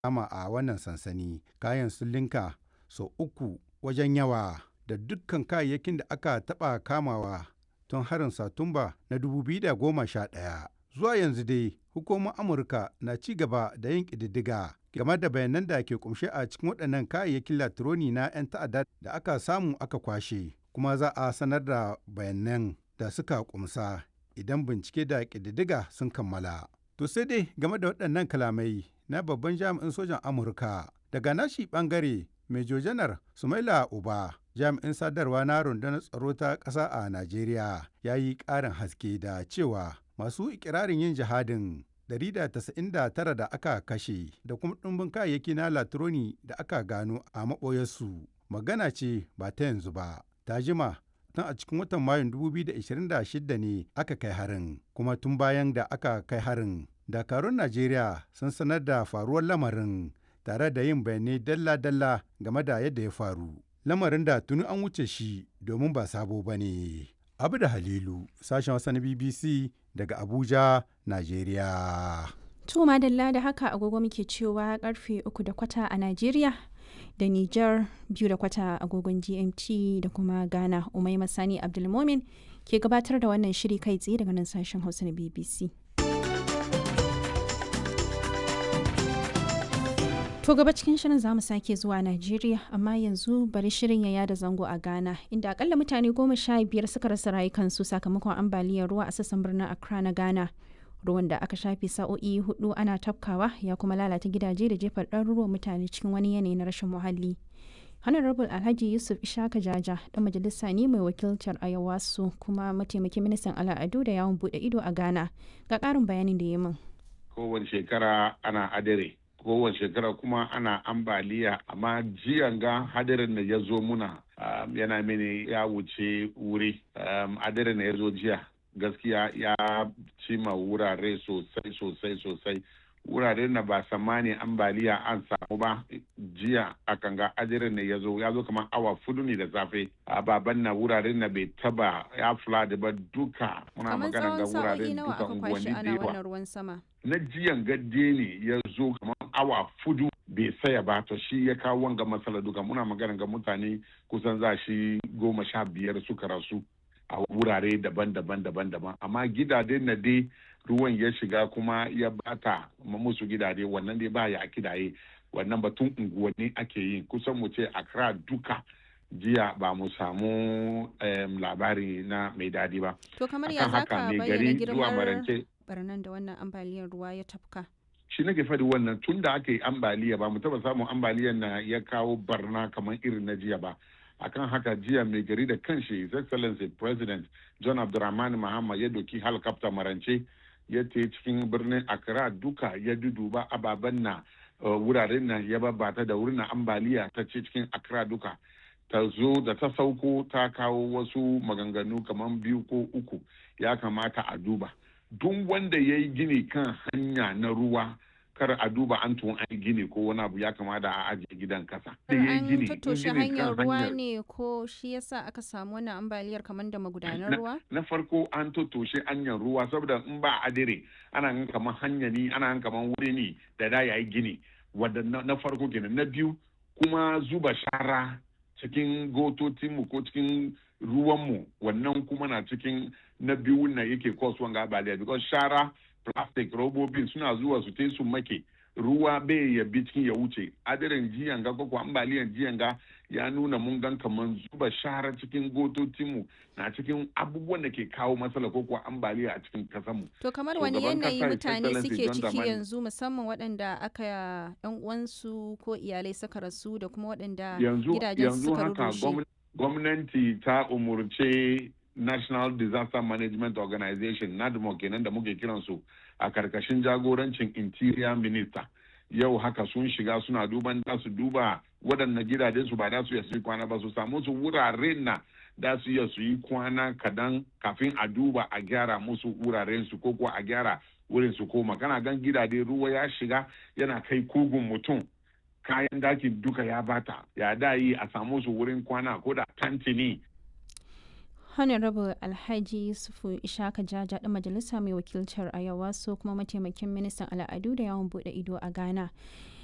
kama a wannan sansani kayan sun linka sau uku wajen yawa da dukkan kayayyakin da aka taɓa kamawa tun harin satumba na 2011 zuwa yanzu dai hukumar amurka na ci gaba da yin ƙididdiga game da bayanan da ke kumshe a cikin waɗannan kayayyakin latironi na 'yan ta'adda da aka samu aka kwashe kuma za a sanar da bayanan da suka kumsa idan bincike da ƙididdiga sun kammala to sai dai game da waɗannan kalamai na babban jami'in sojan amurka daga nashi ɓangare Major Janar Sumaila Uba jami'in sadarwa na rundunar tsaro ta ƙasa a Najeriya ya yi ƙarin haske da cewa masu ikirarin yin jihadin 199 da aka kashe da kuma ɗumbin kayayyaki na latroni da aka gano a maɓoyarsu magana ce ba ta yanzu ba ta jima tun a cikin watan mayun 2026 ne aka kai harin kuma tun bayan da aka kai harin dakarun najeriya sun sanar da faruwar lamarin tare da yin bayanai dalla-dalla game da yadda ya faru lamarin da tuni an wuce shi domin ba sabo ba ne abu da halilu sashen wasa na bbc daga abuja najeriya To madalla da haka agogo muke cewa karfe uku da kwata a Najeriya da Nijar biyu da kwata agogon GMT da kuma Ghana Umai Masani Abdulmomin ke gabatar da wannan shiri kai tsaye daga nan sashen Hausa na BBC. To gaba cikin shirin za mu sake zuwa Najeriya amma yanzu bari shirin ya yada zango a Ghana inda akalla mutane goma sha biyar suka rasa rayukansu sakamakon ambaliyar ruwa a sassan birnin Accra na Ghana. ruwan da aka shafe sa'o'i hudu ana tafkawa ya kuma lalata gidaje da jefar ɗaruruwan mutane cikin wani yanayi na rashin muhalli honorable alhaji yusuf ishaka jaja dan majalisa ne mai wakiltar ayawasu kuma mataimakin ministan al'adu da yawon bude ido a ghana ga ƙarin bayanin da ya min kowace shekara ana adare kowace shekara kuma ana ambaliya amma jiyan ga hadarin da ya zo muna um, yana mini ya wuce wuri um, hadarin da ya zo jiya gaskiya ya cima wurare sosai sosai sosai wurare na ba samani ambaliya an samu ba jiya a kanga ajirin ne ya zo ya zo kamar awa fudu ne da safe a baban na wuraren na bai taba ya flood ba duka muna magana ga wuraren duka unguwanni da yawa ruwan sama na jiyan gadde ne ya zo kamar awa fudu bai saya ba to shi ya kawo wanga matsala duka muna magana ga mutane kusan za shi goma sha biyar suka rasu a wurare daban-daban daban-daban amma gidaje na dai ruwan ya shiga kuma ya bata musu gidaje wannan dai ba ya kidaye wannan batun unguwanni ake yi kusan mu ce akra duka jiya ba mu samu labari na mai dadi ba to kamar ya zaka bayyana girman barnan da wannan ambaliyar ruwa ya tafka shi nake faɗi wannan tun da aka yi ambaliya ba mu taba samun ambaliyar na ya kawo barna kamar irin na jiya ba akan haka jiya mai gari da kanshi his excellency president john abdulrahman mahama ya doki helicopter marance ya te cikin birnin accra duka ya duduba ababen na wuraren na ya babata da wurin ambaliya ta ce cikin accra duka ta zo da ta sauko ta kawo wasu maganganu kamar biyu ko uku ya kamata a duba duk wanda ya yi gini kan hanya na ruwa kar a duba an tun an gini ko wani abu ya kamata a ajiye gidan kasa. An tattoshe hanyar ruwa ne ko shi yasa aka samu wannan ambaliyar kamar da magudanar ruwa? Na farko an tattoshe hanyar ruwa saboda in ba adire ana gan kamar hanya ne ana gan kamar wuri ne da da yayi gini wadda na farko kenan na biyu kuma zuba shara cikin gototinmu ko cikin ruwanmu wannan kuma na cikin na biyu na yake kasuwan gabaliya because shara plastic robobin suna zuwa su te su make ruwa bai ya bi cikin ya wuce adirin jiyan ga ko ambaliyan jiyan ga ya nuna mun gan kaman zuba shara cikin gototinmu na cikin abubuwan da ke kawo matsala ko kuwa ambaliya a cikin kasanmu. To kamar wani yanayi mutane suke ciki yanzu musamman waɗanda aka yan uwansu ko iyalai suka rasu da kuma waɗanda gidajen suka rurrushe. Gwamnati ta umurce National Disaster Management Organization NADMO kenan da muke kiransu a karkashin jagorancin Interior Minister. Yau haka sun shiga suna duban da su duba waɗannan gidajen su ba da su yi kwana ba su samu su wuraren na da su iya su yi kwana kadan kafin a duba a gyara musu wuraren su ko kuwa a gyara wurin su koma kana gan gidaje ruwa ya shiga yana kai kugun mutum kayan daki duka ya bata ya da yi a samu su wurin kwana ko da tantini honorable alhaji yusufu ishaka jaja da majalisa mai wakiltar ayawa so kuma mataimakin ministan al'adu da yawon bude ido a ghana